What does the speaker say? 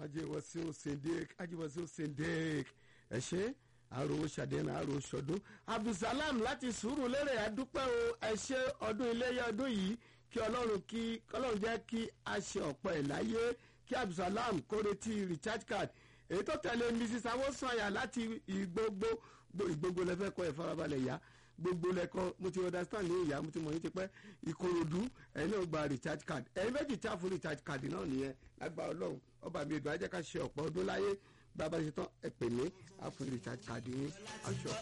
ajẹwọsí osendek ajẹwọsí osendek ẹ ṣe àròwò ṣàdéhùn àròwò ṣọdún abdulsalam láti sùúrù lérè àdúpẹ́ o ẹ ṣe ọdún iléyà ọdún yìí kí ọlọ́run kí ọlọ́run jẹ́ kí a ṣe ọ̀pọ̀ ẹ̀ láyé kí abdulsalam kó retí recharge card èyí tó tẹ̀lé mrs awosanya láti ìgbogbo ìgbogbo lẹ́fẹ́ kọ́ ẹ̀ farabalẹ̀ yá gbogbo lẹ́kọ́ mo ti understand ní ìyá mo ti mọ̀ yín ti pẹ́ ìkòròdú ẹ̀yin náà gba recharge card ẹ̀yin méjì tí a fún recharge card náà nìyẹn lágbára ọlọ́run ọba mi ìdùn ajẹ́ ká ṣe ọ̀pọ̀ ọdún láyé bàbá ṣe tán ẹ pè mí a fún recharge card yín aṣọ